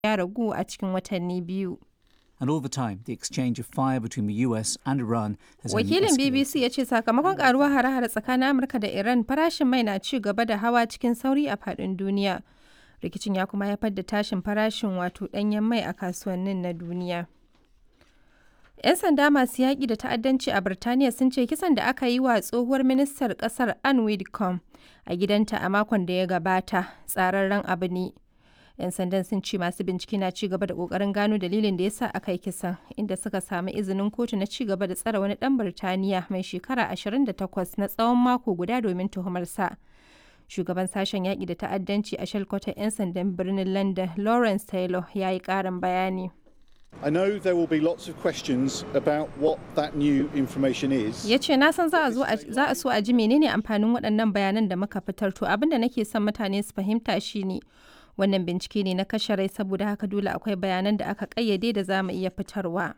ya ragu a cikin watanni biyu. And all the time, the exchange of fire between the US and Iran has only Wakilin escalated. BBC ya ce sakamakon karuwar hare-hare tsakanin Amurka da Iran farashin mai na ci gaba da hawa cikin sauri a faɗin duniya. Rikicin ya kuma haifar da tashin farashin wato ɗanyen mai a kasuwannin na duniya. 'Yan sanda masu yaƙi da ta'addanci a Birtaniya sun ce kisan da aka yi wa tsohuwar ministar ƙasar Anne Widdecombe a gidanta a makon da ya gabata tsararren abu ne. 'Yan sandan sun ce masu bincike na ci gaba da ƙoƙarin gano dalilin da ya sa aka yi kisan, inda suka sami izinin kotu na ci gaba da tsare wani ɗan Birtaniya mai shekara 28 na tsawon mako guda domin tuhumarsa. Shugaban sashen yaƙi da ta'addanci a shalkwatar 'yan sandan birnin London, Lawrence Taylor, ya yi ƙarin bayani. I know there will be lots of questions about what that new information is. ya ce na san za a zo a- za a so a ji menene amfanin waɗannan bayanan da muka fitar to abin da nake son mutane su fahimta shine wannan bincike ne na kashe rai saboda haka dole akwai bayanan da aka ƙayyade da za mu iya fitarwa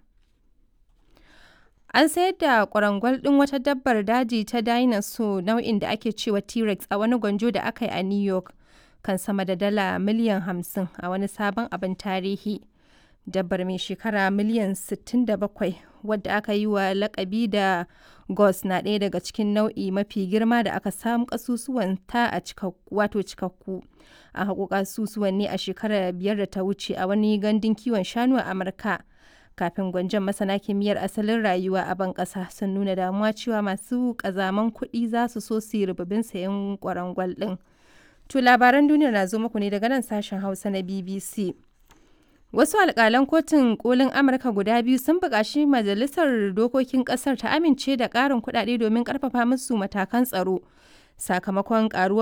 an sayar da kwarangwal ɗin wata dabbar daji ta dinosaur nau'in da ake cewa t-rex a wani gwanjo da aka yi a new york kan sama da dala miliyan 50 a wani sabon abin tarihi dabbar mai shekara miliyan 67 wadda aka yi wa lakabi da gos na ɗaya daga cikin nau'i mafi girma da aka samu kasusuwan ta a cikakku wato cikakku a haƙo kasusuwan ne a shekarar biyar da ta wuce a wani gandun kiwon shanu a amurka kafin gwanjon masana kimiyyar asalin rayuwa a ban ƙasa sun nuna damuwa cewa masu ƙazaman kuɗi za su so su yi rububin sayan kwarangwal ɗin to labaran duniya na zo muku ne daga nan sashen hausa na bbc Wasu alƙalan kotun kolin Amurka guda biyu sun buƙaci Majalisar Dokokin ƙasar ta amince da ƙarin kuɗaɗe domin ƙarfafa musu matakan tsaro sakamakon ƙaruwar